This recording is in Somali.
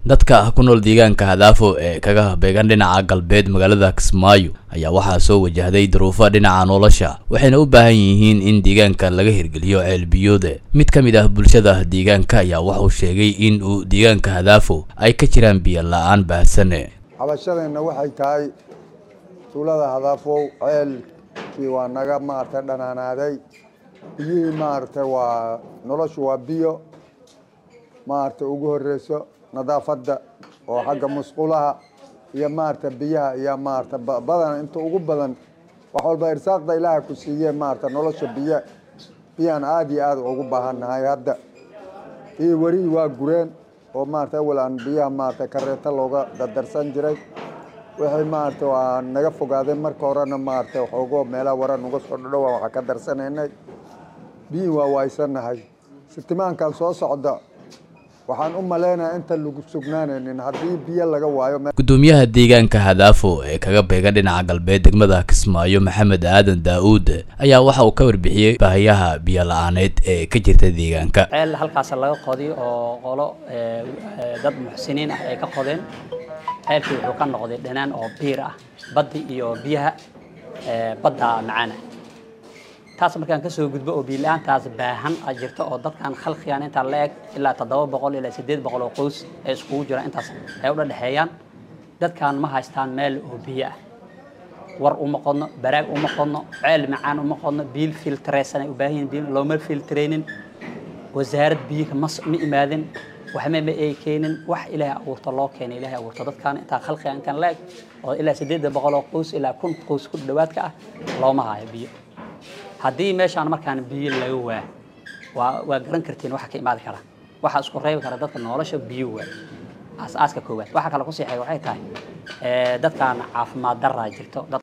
dadka ku nool deegaanka hadaafo ee kaga beegan dhinaca galbeed magaalada kismaayo ayaa waxaa soo wajahday duruufo dhinaca nolosha waxayna u baahan yihiin in deegaanka laga hirgeliyo ceelbiyooda mid ka mid ah bulshada deegaanka ayaa wuxuu sheegay in uu deegaanka hadaafo ay ka jiraan biyo la-aan baahsane cabashadeenna waxay tahay tuulada hadaafow ceelkii waa naga maaragtay dhanaanaaday biyihii maaragtay waa noloshu waa biyo maaragtay ugu horeyso nadaafadda oo xagga musqulaha iyo maaragtay biyaha iyo maaragtay badan inta ugu badan wax walba irsaaqda ilaaha ku siiyee maaragtay nolosha biyo biyaan aada iyo aada ugu baahannahay hadda iyo werihii waa gureen oo maaragtay awal aan biyaha maaragtay kareeto looga dadarsan jiray wixii maaragtay waa naga fogaadeen marka horena maaragtay waxoogo meelaha wara nuga soo dhadhowa waxaa ka darsanaynay biyihii waa waaysannahay sitimaankan soo socda waxaan u maleynayaa inta lagu sugnaanaynin haddii biyo laga waayo gudoomiyaha deegaanka hadaafo ee kaga beegan dhinaca galbeed degmada kismaayo maxamed aadan daa-uud ayaa waxa uu ka warbixiyey baahiyaha biyo la-aaneed ee ka jirta deegaanka ceel halkaas laga qodiy oo qolo dad muxsiniin ah ay ka qodeen ceelkii wuxuu ka noqday dhanaan oo biir ah baddi iyo biyaha badda macaana taas markaan kasoo gudbo oo biila-aantaas baahan a jirto oo dadkan khalqigan intaa la eg ilaa toddoba boqol ilaa siddeed boqol oo qoys ay iskugu jiraan intaas ay u dhadhexeeyaan dadkan ma haystaan meel oo biyo ah war uma qodno baraag uma qodno ceel macaan uma qodno biil filtreysan ay u baahan yihin biyo looma filtreynin wasaarad biyaha ma ma imaadin waxma ma ay keenin wax ilaahay abuurto loo keenay ilaahay abuurto dadkan intaa khalqigan intaan la eg oo ilaa siddeed boqol oo qoys ilaa kun qoys ku dhawaadka ah looma hayo biyo haddii meeshaan markaan biyo laga waa waa waa garan kartiin waxa ka imaadi kara waxa isku reebi kara dadka nolosha biyo waa aas-aaska koowaad waxa kale ku siixay waxay tahay dadkan caafimaad daraa jirto